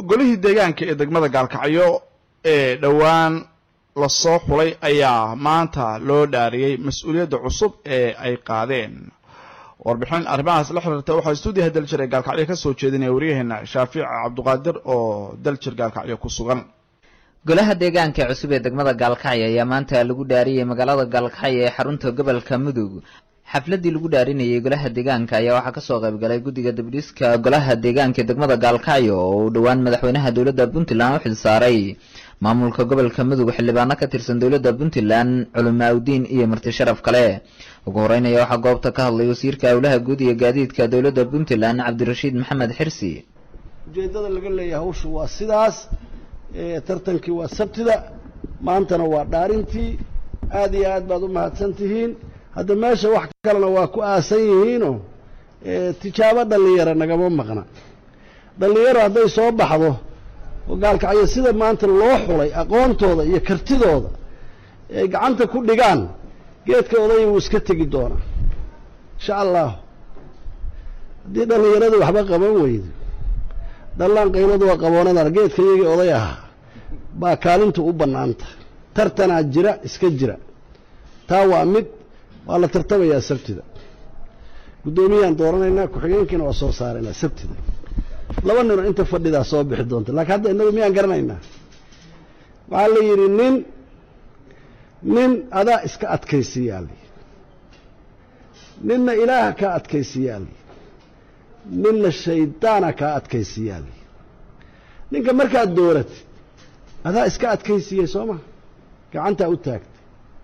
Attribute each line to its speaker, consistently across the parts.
Speaker 1: golihii deegaanka ee degmada gaalkacyo ee dhowaan lasoo xulay ayaa maanta loo dhaariyey mas-uuliyadda cusub ee ay qaadeen warbixin arrimahaas la xiriirta waxaa stuudiyaha daljir ee gaalkacyo ka soo jeedinaya waryaheena shaafiic cabduqaadir oo daljir gaalkacyo ku sugan
Speaker 2: golaha deegaanka cusub ee degmada gaalkacyo ayaa maanta lagu dhaariyey magaalada gaalkacyo ee xarunta gobolka mudug xafladii lagu dhaarinayay golaha deegaanka ayaa waxaa kasoo qaybgalay guddiga dabdhiska golaha deegaanka ee degmada gaalkacyo oo uu dhowaan madaxweynaha dowladda puntland u xilsaaray maamulka gobolka mudug xildhibaano ka tirsan dowladda puntland culimaaudiin iyo marti sharaf kale ugu horeynaya waxaa goobta ka hadlay wasiirka howlaha guud iyo gaadiidka dowladda puntland cabdirashiid maxamed xirsi
Speaker 3: ujeeddada laga leeyahay hawshu waa sidaas tartankii waa sabtida maantana waa dhaarintii aad iyo aad baad u mahadsan tihiin hadda meesha wax kalena waa ku aasan yihiinoo tijaabo dhallinyaro nagama maqna dhallinyaro hadday soo baxdo oo gaalkacyo sida maanta loo xulay aqoontooda iyo kartidooda ay gacanta ku dhigaan geedka odaya wuu iska tegi doonaa insha allah haddii dhallinyaradii waxba qaban weydo dhallaan qayladu waa qaboonadana geedka iyagii oday ahaa baa kaalintu u bannaanta tartanaa jira iska jira taa waa mid waa la tartamayaa sabtida guddoomiyaan dooranaynaa ku-xigeenkiina waa soo saaraynaa sabtida laba ninoo inta fadhidaa soo bixi doonta laakiin hadda innagu miyaan garanaynaa waxaa la yidhi nin nin adaa iska adkaysiyaali ninna ilaaha kaa adkaysiyaali ninna shaydaana kaa adkaysiyaali ninka markaad dooratid adaa iska adkaysiyey soo ma gacantaa u taagtay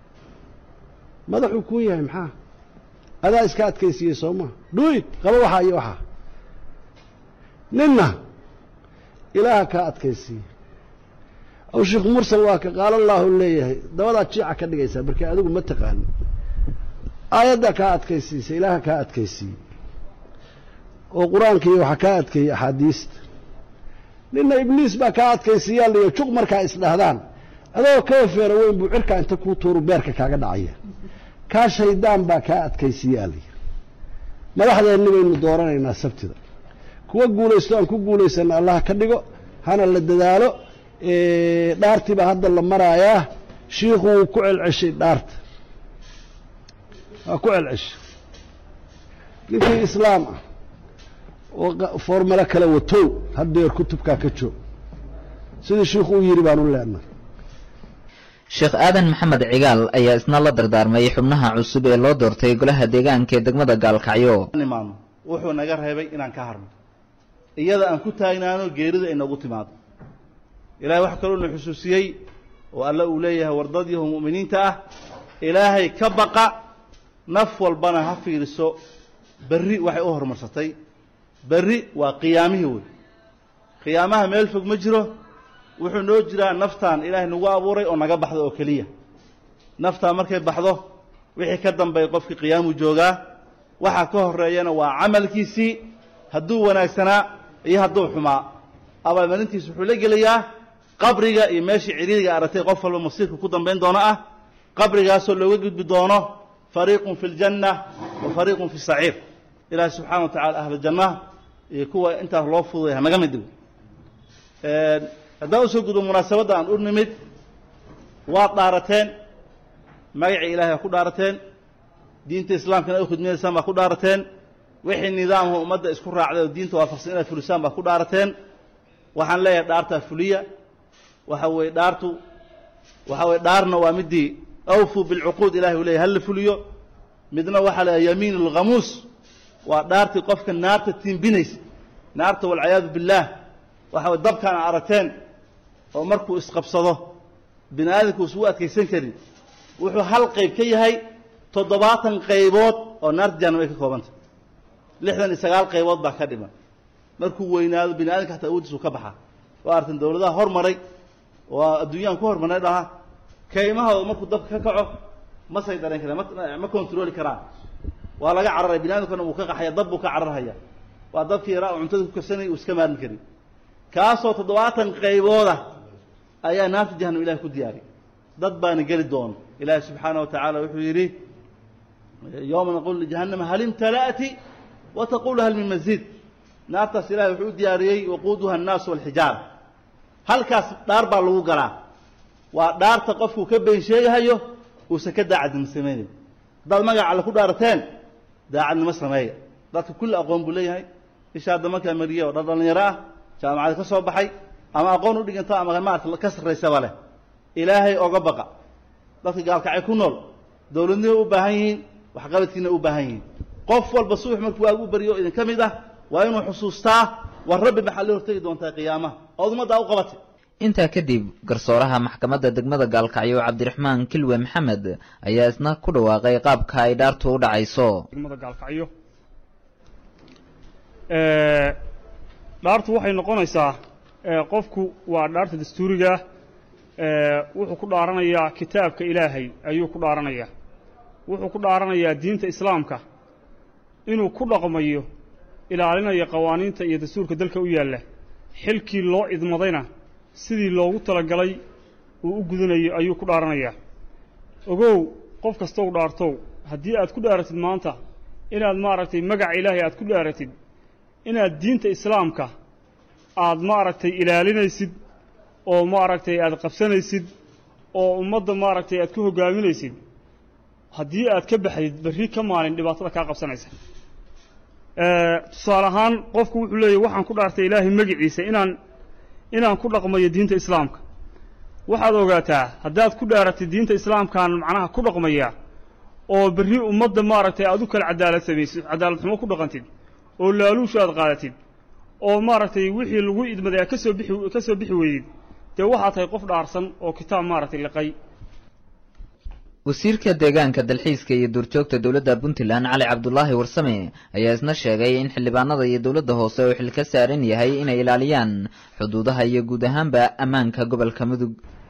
Speaker 3: madaxuu kuu yahay maxaa adaa iska adkaysiyey soo ma dhuid qaba waxaa iyo waxaa ninna ilaaha kaa adkaysiiye aw sheekh mursal waa ka qaala allaahu leeyahay dabadaad jiica ka dhigaysaa markii adigu ma taqaanin aayaddaa kaa adkaysiisa ilaaha kaa adkaysiiye oo qur-aankiiyo waxaa kaa adkeeyey axaadiista ninna ibliis baa kaa adkaysiiyaa liyo juq markaa isdhahdaan adoo kaba feero weyn buu cirkaa inta kuu tuuru beerka kaaga dhacaya kaa shaydaan baa kaa adkaysiiyaa liyo madaxdeenni baynu dooranaynaa sabtida kuwa guulaysto aan ku guulaysana allah ka dhigo hana la dadaalo dhaartii baa hadda la maraayaa shiikhu wuu ku celceshay dhaarta waa ku celceshay ninkii islaam ah oo formalo kale watow haddeer kutubkaa ka joog sidii shiikhu u yidhi baan u leenahay
Speaker 2: sheekh aadan maxamed cigaal ayaa isna la dardaarmay xubnaha cusub ee loo doortay golaha deegaanka ee degmada gaalkacyo
Speaker 4: imaano wuxuu naga reebay inaan ka harno iyada aan ku taagnaano geerida inagu timaado ilahay wax kaloo na xusuusiyey oo alle uu leeyahay wardadyahu mu'miniinta ah ilaahay ka baqa naf walbana ha fiiriso berri waxay u horumarsatay berri waa qiyaamihii wey qiyaamaha meel fog ma jiro wuxuu noo jiraa naftaan ilaahay nagu abuuray oo naga baxdo oo keliya naftaan markay baxdo wixii ka dambeeya qofkii qiyaamuu joogaa waxa ka horeeyana waa camalkiisii hadduu wanaagsanaa iyo hadduu xumaa abaalmarintiis wuxuu la gelayaa qabriga iyo meeshii ciriiriga aragtay qof walba masiirka ku dambayn doono ah qabrigaasoo looga gudbi doono fariiqun fi ljanna wa fariiqun fi saciir ilaahi subxana wa tacala ahla jannaha iyo kuwa intaas loo fududay hanaga mid dhigo haddaan usoo gudbo munaasabadda aan u nimid waad dhaarateen magacii ilahay aa ku dhaarateen diinta islaamkana u khidminaysaan baa ku dhaarateen wixii nidaamka ummadda isku raacday oo diinta waafaqsan inaad fulisaan baa ku dhaarateen waxaan leeyahay dhaartaa fuliya waxa weeye dhaartu waxa weye dhaarna waa midii awfuu bilcuquud ilahay uu leyahy hal la fuliyo midna waxaa leeyahay yamiin alghamuus waa dhaartii qofka naarta tiimbinaysa naarta walciyaadu billaah waxa weye dabkaan a aragteen oo markuu isqabsado bini aadamku isugu adkaysan karin wuxuu hal qayb ka yahay toddobaatan qaybood oo naarta jahanam ay ka koobantay lixdan iyo sagaal qaybood baa ka dhiman markuu weynaado bini aadamka hataa awoodiisu ka baxaa waa artan dawladaha hormaray oo adduunyaan ku hormarnay dhaha kaymahooda markuu dabka ka kaco ma saydaran karaan ma controli karaan waa laga cararaya bini adamkana wuu ka qaxaya dab buu ka cararhaya waa dabkii yaraa oo cuntada ku karsanaya uu iska maarmi karin kaasoo toddobaatan qaybooda ayaa naarta jahanam ilahay ku diyaariy dad baana geli doono ilaahi subxaana wa tacaala wuxuu yidhi yowma naqulu lijahannama hal imtala'ti wa taqulu hal min maziid naartaas ilahay wuxuu u diyaariyey waquuduha annaasu walxijaara halkaas dhaar baa lagu galaa waa dhaarta qofkuu ka been sheegahayo uusan ka daacadnimo samaynayn haddaad magaca alle ku dhaarateen daacadnimo sameeya dadka kulli aqoon buu leeyahay isha hadda markaa mariye oo dhan dhallinyaro ah jaamacada ka soo baxay ama aqoon u dhiganta ama maarata ka sarraysaba leh ilaahay oga baqa dadka gaalkacay ku nool dowladnimo u baahan yihiin waxqabadkiina u baahan yihiin qof walba subax markuu waagu baryo idin ka mid ah waa inuu xusuustaa war rabbi maxaa la hortegi doontaa qiyaamaha ood ummaddaa u qabatay
Speaker 2: intaa kadib garsooraha maxkamadda degmada gaalkacyo cabdiraxmaan kilwe maxamed ayaa isna ku dhawaaqay qaabka ay dhaartu u dhacayso
Speaker 5: degmada gaalkacyo dhaartu waxay noqonaysaa qofku waa dhaarta dastuuriga wuxuu ku dhaaranayaa kitaabka ilaahay ayuu ku dhaaranayaa wuxuu ku dhaaranayaa diinta islaamka inuu ku dhaqmayo ilaalinayo qawaaniinta iyo dastuurka dalka u yaalla xilkii loo idmadayna sidii loogu talagalay uu u gudanayo ayuu ku dhaaranayaa ogow qof kastow dhaartow haddii aad ku dhaaratid maanta inaad maaragtay magaca ilaahay aad ku dhaaratid inaad diinta islaamka aad maaragtay ilaalinaysid oo maaragtay aad qabsanaysid oo ummadda maaragtay aad ku hoggaaminaysid haddii aad ka baxdid berri ka maalin dhibaatada kaa qabsanaysa tusaale ahaan qofku wuxuu leeyahy waxaan ku dhaartay ilaahay magiciisa inaan inaan ku dhaqmayo diinta islaamka waxaad ogaataa haddaad ku dhaaratid diinta islaamkaan macnaha ku dhaqmaya oo berri ummadda maaragtay aad u kala cadaalad samaysid cadaalad xumo ku dhaqantid oo laaluusha aad qaadatid oo maaragtay wixii lagu idmaday aad ka soo bixi ka soo bixi weydid dee waxaa tahay qof dhaarsan oo kitaab maaragtay liqay
Speaker 2: wasiirka deegaanka dalxiiska iyo duurjoogta dowladda puntland cali cabdulaahi warsame ayaa isna sheegay in xildhibaanada iyo dowladda hoose uu xil ka saaran yahay inay ilaaliyaan xuduudaha iyo guud ahaanba ammaanka gobolka mudug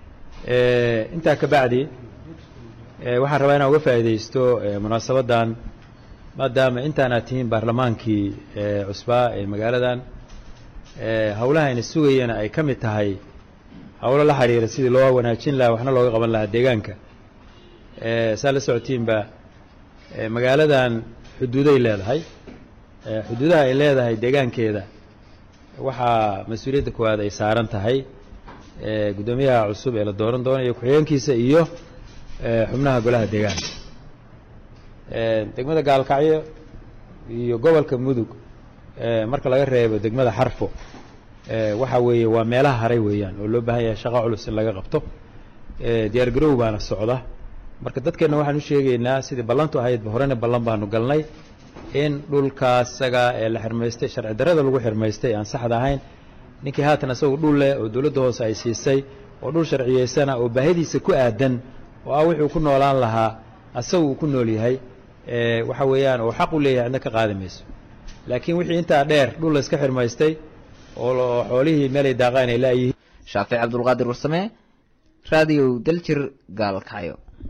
Speaker 6: intaa ka bacdi waxaan rabaa inaan uga faa'iidaysto munaasabaddan maadaama intaanaad tihiin baarlamaankii cusbaa ee magaaladan howlaha ayna sugayana ay ka mid tahay howlo la xidhiira sidii loo wanaajin lahaa waxna looga qaban lahaa deegaanka saa la socotiinba magaaladan xuduuday leedahay xuduudaha ay leedahay deegaankeeda waxaa mas-uuliyadda koowaad ay saaran tahay guddoomiyaha cusub ee la dooran doonayo ku-xigeenkiisa iyo xubnaha golaha deegaanka degmada gaalkacyo iyo gobolka mudug marka laga reebo degmada xarfo waxa weeye waa meelaha haray weeyaan oo loo baahan yahay shaqo culus in laga qabto diyaar garow baana socda marka dadkeenna waxaan u sheegaynaa sidii ballantu ahaydba horena ballan baanu galnay in dhulkaasaga ee la xirmaystay sharci darrada lagu xirmaystay aan saxda ahayn ninkii haatan isagu dhul leh oo dowladda hoose ay siisay oo dhul sharciyaysana oo baahidiisa ku aadan oo ah wuxuu ku noolaan lahaa asagu uu ku nool yahay waxa weeyaan oo xaq u leeyahay cidna ka qaadi mayso laakiin wixii intaa dheer dhul la iska xirmaystay oo xoolihii meelay daaqaan ay laayihiin
Speaker 2: shaafic cabdulqaadir warsame raadiyow daljir gaalkacyo